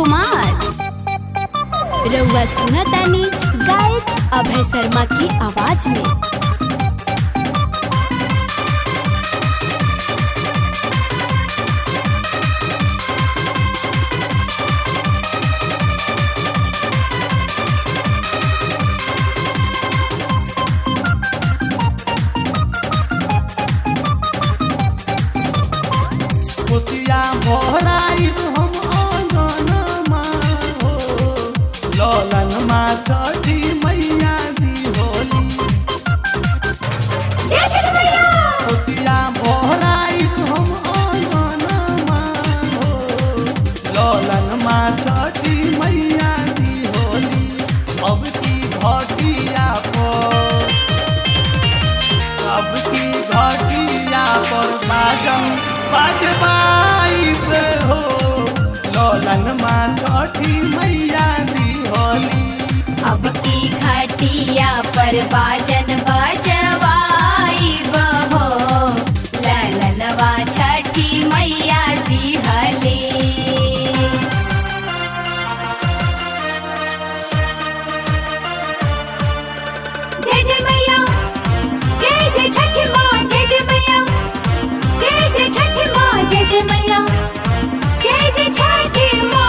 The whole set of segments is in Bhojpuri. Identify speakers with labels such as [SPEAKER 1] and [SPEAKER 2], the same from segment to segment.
[SPEAKER 1] कुमार रउआ सुनतानी गायक अभय शर्मा की आवाज में
[SPEAKER 2] खुशिया भराई हम आंगनमा हो ललन माँ छठी मैया दी होली खुशिया भराई हम आंगनमा हो ललन माँ छठी मैया दी होली अब की घटिया पर अब की घटिया पर बाजम बाजबाई से हो लोलन माँ छठी मैया दी होली
[SPEAKER 1] अब की खटिया पर बाजन बजवाई बहो ललनवा छठी मैया दी हली जय जय मैया जय जय छठी माँ जय जय मैया जय जय छठी माँ जय जय मैया जय जय छठी माँ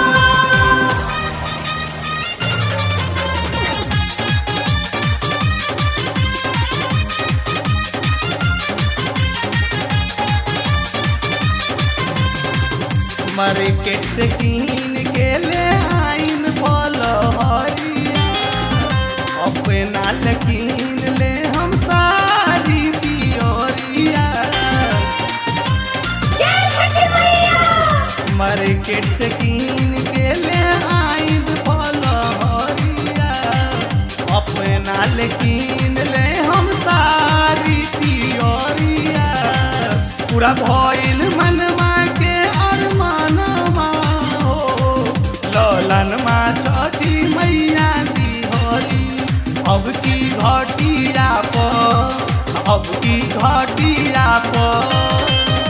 [SPEAKER 2] मार्केट से कीन के ले आइन फल हरिया अपना लकीन ले हम सारी पियोरिया
[SPEAKER 1] जय छठी मैया
[SPEAKER 2] मार्केट से कीन के ले आइन फल हरिया अपना लेकिन ले हम सारी पियोरिया पूरा भइल मनवा के अरमानवा हो ललन माँ छठी मैया दी होली अब की घटिया पर अब की घटिया पर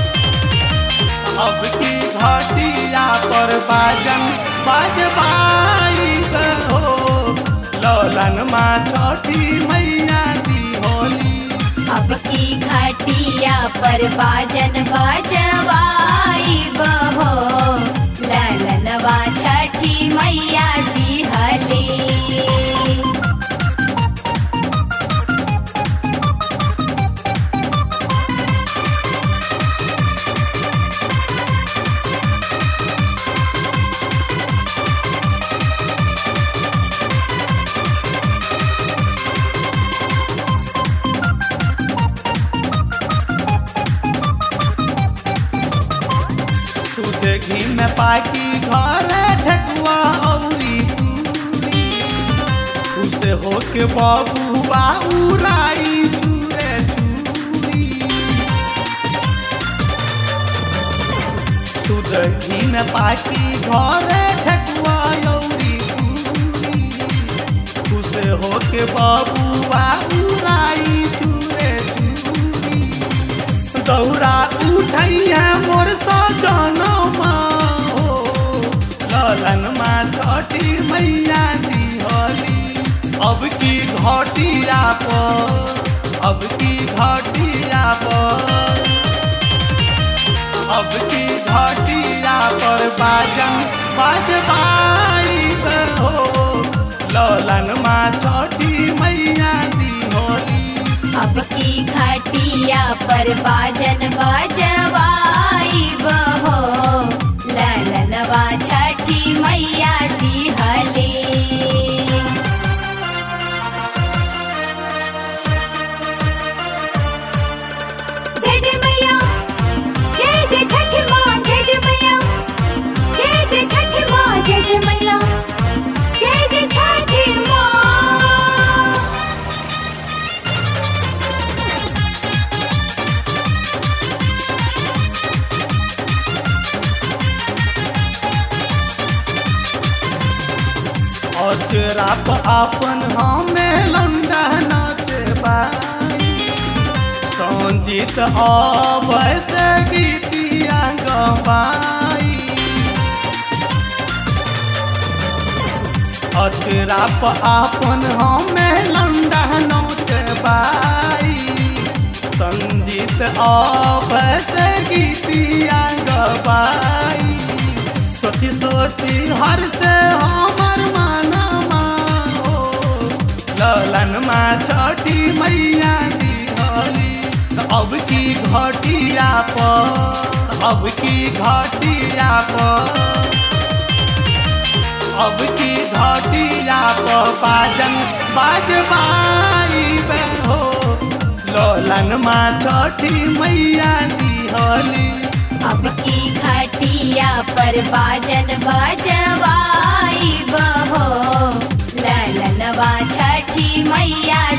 [SPEAKER 2] अब की घटिया पर बाजन बाजबाई हो ललन माँ छठी मैया दी होली
[SPEAKER 1] अब की खटिया पर बाजन बजवाई बहो ललनवा छठी मैया दी हली
[SPEAKER 2] दूध घी में पाकी घर ढकुआ औरी पूरी उसे होके बबुआ उड़ाई चूरे चूरी दूध घी में पाकी घर ढकुआ औरी पूरी उसे होके बबुआ उड़ाई चूरे चूरी दौरा उठैया मोर सजनमा हो ललन माँ छठी मैया दी होली अब की घटिया पर अब की घटिया पर अब की घटिया पर बाजन बाजबाई हो ललन माँ छठी मैया दी होली
[SPEAKER 1] अब की खटिया पर बाजन बजवाई बहो ललनवा छठी मैया दी हली जय जय मैया जय जय छठी माँ जय जय मैया जय जय छठी माँ जय जय मैया जय जय छठी माँ
[SPEAKER 2] अचराप अपन हमें लंडा नाचे बाई संजीत अवैसे गीतिया गवाई अचरा प आपन हमें लंडा नोच बाई संजीत अवस गीतिया गबाई सोची सोची हर से हमर माना हो ललन मा छठी मैया दिहली अब की घटिया पर अब की घटिया पर अब की घटिया पर बाजन बाजबाई बे हो ललन मा छठी मैया दिहली
[SPEAKER 1] अब की खटिया पर बाजन बजवाई बहो ललनवा छठी मैया